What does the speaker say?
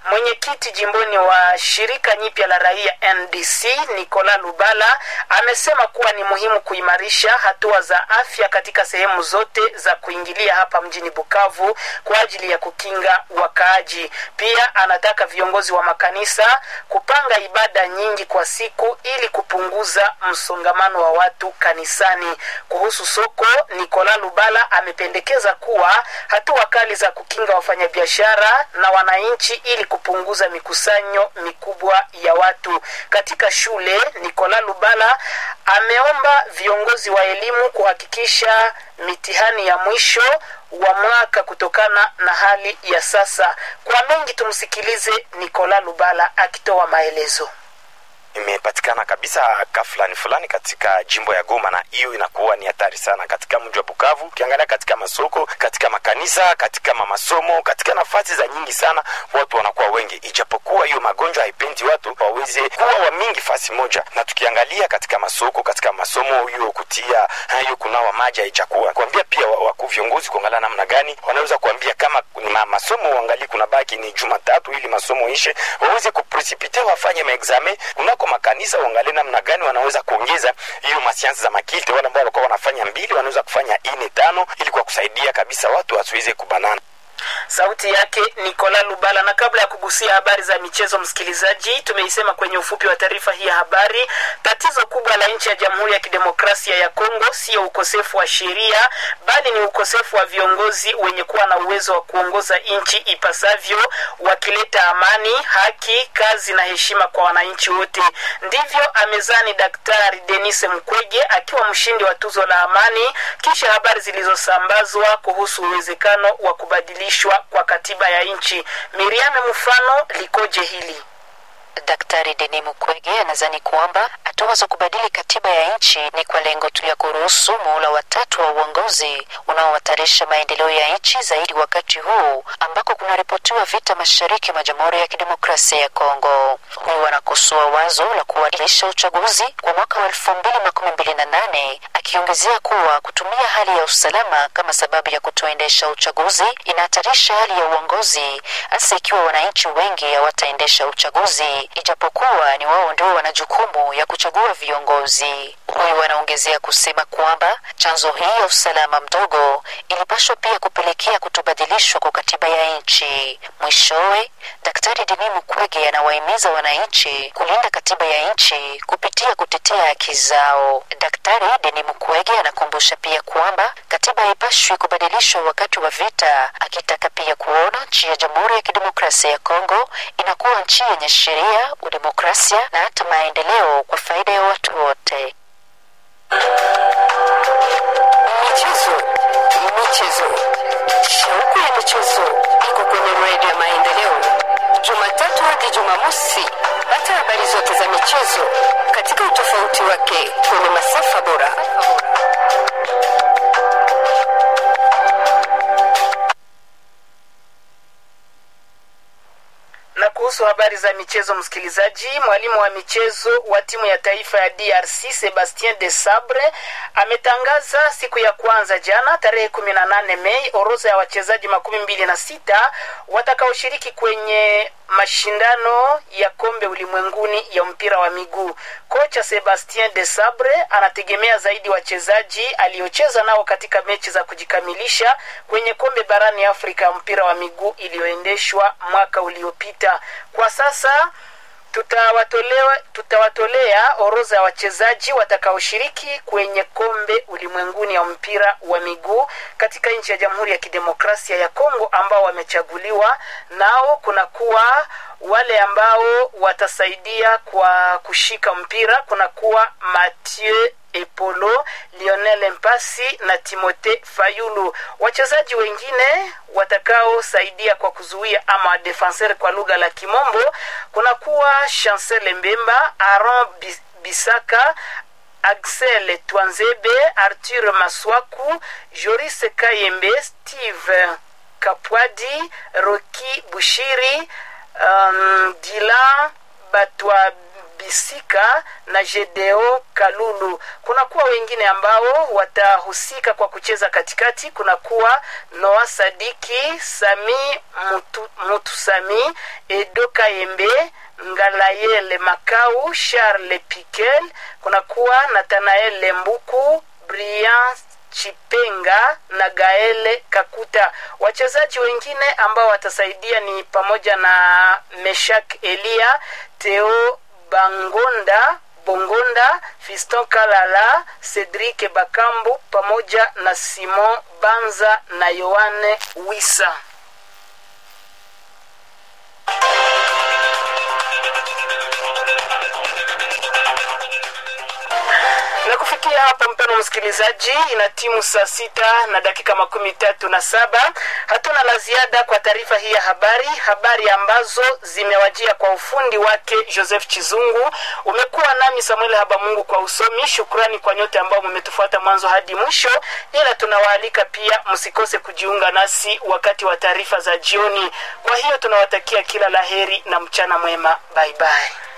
Mwenyekiti jimboni wa shirika nyipya la raia NDC Nicola Lubala amesema kuwa ni muhimu kuimarisha hatua za afya katika sehemu zote za kuingilia hapa mjini Bukavu kwa ajili ya kukinga wakaaji. Pia anataka viongozi wa makanisa kupanga ibada nyingi kwa siku ili kupunguza msongamano wa watu kanisani. Kuhusu soko, Nicola Lubala amependekeza kuwa hatua kali za kukinga wafanyabiashara na wananchi ili kupunguza mikusanyo mikubwa ya watu katika shule. Nicola Lubala ameomba viongozi wa elimu kuhakikisha mitihani ya mwisho wa mwaka kutokana na hali ya sasa. Kwa mengi tumsikilize Nicola Lubala akitoa maelezo. imepatikana kabisa ka fulani fulani katika jimbo ya Goma, na hiyo inakuwa ni hatari sana katika mji wa Bukavu. Ukiangalia katika masoko, katika makanisa, katika mamasomo, katika nafasi za nyingi sana, watu wanakuwa wengi, ijapokuwa hiyo magonjwa haipendi watu waweze kuwa wa mingi fasi moja. Na tukiangalia katika masoko, katika masomo, hiyo kutia hiyo kunawa maji haijakuwa kuambia pia wakuu viongozi kuangalia namna gani wanaweza kuambia kama ni ma, masomo uangalie kuna baki ni Jumatatu ili masomo ishe, waweze kupresipite wafanye maexame kunako makanisa uangalie namna gani wanaweza kuongeza hiyo masiansi za makilte. Wale ambao walikuwa wanafanya mbili wanaweza kufanya ine tano, ili kwa kusaidia kabisa watu wasiweze kubanana. Sauti yake Nicola Lubala. Na kabla ya kugusia habari za michezo, msikilizaji, tumeisema kwenye ufupi wa taarifa hii ya habari, tatizo kubwa la nchi ya Jamhuri ya Kidemokrasia ya Kongo sio ukosefu wa sheria, bali ni ukosefu wa viongozi wenye kuwa na uwezo wa kuongoza nchi ipasavyo, wakileta amani, haki, kazi na heshima kwa wananchi wote. Ndivyo amezani Daktari Denis Mukwege akiwa mshindi wa tuzo la amani, kisha habari zilizosambazwa kuhusu uwezekano wa kubadilishwa kwa katiba ya nchi. Miriam mfano likoje hili? Daktari Denis Mukwege anadhani kwamba hatua za kubadili katiba ya nchi ni kwa lengo tu ya kuruhusu muhula watatu wa uongozi unaohatarisha maendeleo ya nchi zaidi wakati huu ambako kunaripotiwa vita mashariki mwa Jamhuri ya Kidemokrasia ya Kongo. Huyu anakosoa wazo la kuwadilisha uchaguzi kwa mwaka wa elfu mbili makumi mbili na nane akiongezea kuwa kutumia hali ya usalama kama sababu ya kutoendesha uchaguzi inahatarisha hali ya uongozi, hasa ikiwa wananchi wengi hawataendesha uchaguzi ijapokuwa ni wao ndio wana jukumu ya kuchagua viongozi. Huyu anaongezea kusema kwamba chanzo hii ya usalama mdogo ilipaswa pia kupelekea kutobadilishwa kwa katiba ya nchi. Mwishowe, Daktari Denis Mukwege anawahimiza wananchi kulinda katiba ya nchi kupitia kutetea haki zao. Daktari Denis Mukwege anakumbusha pia kwamba katiba haipashwi kubadilishwa wakati wa vita, akitaka pia kuona nchi ya Jamhuri ya Kidemokrasia ya Kongo inakuwa nchi yenye sheria, udemokrasia na hata maendeleo kwa faida ya watu wote. Michezo, michezo, shauku ya michezo iko kwenye redio ya Maendeleo, Jumatatu hadi Jumamosi. Pata habari zote za michezo katika utofauti wake kwenye masafa bora. na kuhusu habari za michezo msikilizaji mwalimu wa michezo wa timu ya taifa ya drc sebastien de sabre ametangaza siku ya kwanza jana tarehe kumi na nane mei orodha ya wachezaji makumi mbili na sita watakaoshiriki kwenye mashindano ya kombe ulimwenguni ya mpira wa miguu kocha sebastien de sabre anategemea zaidi wachezaji aliocheza nao katika mechi za kujikamilisha kwenye kombe barani afrika ya mpira wa miguu iliyoendeshwa mwaka uliopita kwa sasa tutawatolea tutawatolea orodha ya wachezaji watakaoshiriki kwenye kombe ulimwenguni ya mpira wa miguu katika nchi ya jamhuri ya kidemokrasia ya kongo ambao wamechaguliwa nao kunakuwa wale ambao watasaidia kwa kushika mpira kunakuwa mathieu epolo lionel mpasi na timote fayulu wachezaji wengine watakaosaidia kwa kuzuia ama defenseur kwa lugha la kimombo kunakuwa chancel mbemba aron bisaka axel twanzebe arthur maswaku joris kayembe steve kapwadi roki bushiri um, dilan batwa Bisika na Jedeo Kalulu. Kunakuwa wengine ambao watahusika kwa kucheza katikati. Kunakuwa Noa Sadiki, Sami Mutu, Mutu Sami, Edo Kayembe, Ngalayele Makau, Charles Piquel. Kunakuwa Nathanael Lembuku, Brian Chipenga na Gaele Kakuta. Wachezaji wengine ambao watasaidia ni pamoja na Meshak Elia, Theo Bangonda Bongonda, Fiston Kalala, Cedric Bakambu pamoja na Simon Banza na Yohane Wisa. na kufikia hapa mpeno msikilizaji ina timu saa sita na dakika makumi tatu na saba hatuna la ziada kwa taarifa hii ya habari habari ambazo zimewajia kwa ufundi wake joseph chizungu umekuwa nami samuel habamungu kwa usomi shukrani kwa nyote ambao mmetufuata mwanzo hadi mwisho ila tunawaalika pia msikose kujiunga nasi wakati wa taarifa za jioni kwa hiyo tunawatakia kila laheri na mchana mwema bye bye